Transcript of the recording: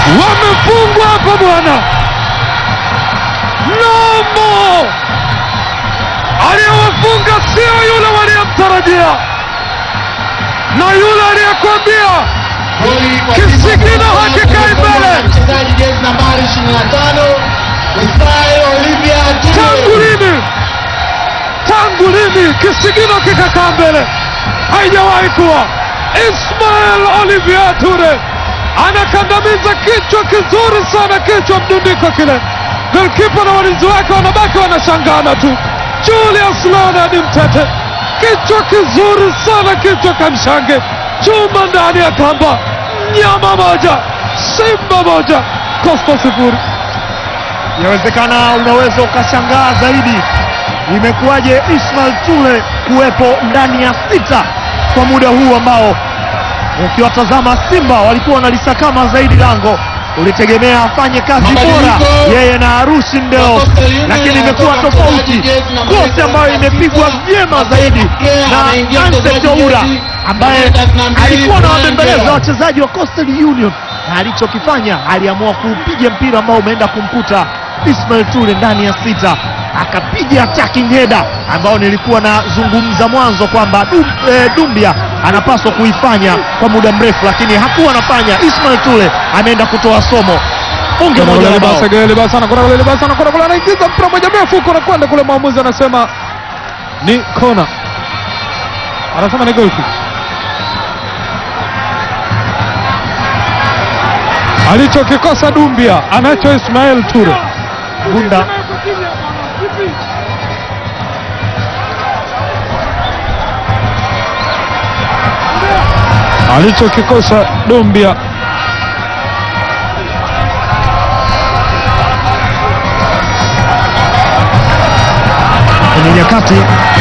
wamefungwa hapa bwana. Nomo aliyewafunga sio yule waliyemtarajia, na yule aliyekwambia Kisigino hakikai mbele. Mchezaji jezi nambari 25 Ismail Olivia tangu Ture. lini, tangu lini kisigino kikakaa mbele? Haijawahi kuwa. Ismail Olivier Ture anakandamiza kichwa kizuri sana, kichwa mdundiko kile. Golkipa na walinzi wake wanabaki wanashangana tu. Julius Leonard Mtete, kichwa kizuri sana, kichwa kamshange, chuma ndani ya kamba, nyama moja, simba moja, Coastal sifuri. Yawezekana unaweza ukashangaa zaidi, imekuwaje Ismail Ture kuwepo ndani ya sita kwa muda huu ambao ukiwatazama Simba walikuwa wanalisakama zaidi lango, ulitegemea afanye kazi bora Mabadiliko. yeye na Arushi Ndeo, Coastal Union lakini imekuwa anatoa tofauti. mchezaji jezi namba Kosi ambayo imepigwa vyema zaidi na anaingia Anse mchezaji Toura jezi ambaye namba 32 alikuwa Brian anawabembeleza Gera. wachezaji wa Coastal Union na alichokifanya aliamua kuupiga mpira ambao umeenda kumkuta Ismail Ture ndani ya sita, akapiga attacking header ambao nilikuwa nazungumza mwanzo kwamba Dum, eh, Dumbia anapaswa kuifanya kwa muda mrefu, lakini hakuwa anafanya. Ismail Ture ameenda kutoa somo bunge moja la bao. Libasa anakwenda kule, Libasa anakwenda kule, anaingiza mpira moja mrefu huko, anakwenda kule, mwamuzi anasema ni kona, anasema ni goal kick. Alichokikosa Dumbia anacho Ismail Ture. Bunda alichokikosa Dumbia kwenye nyakati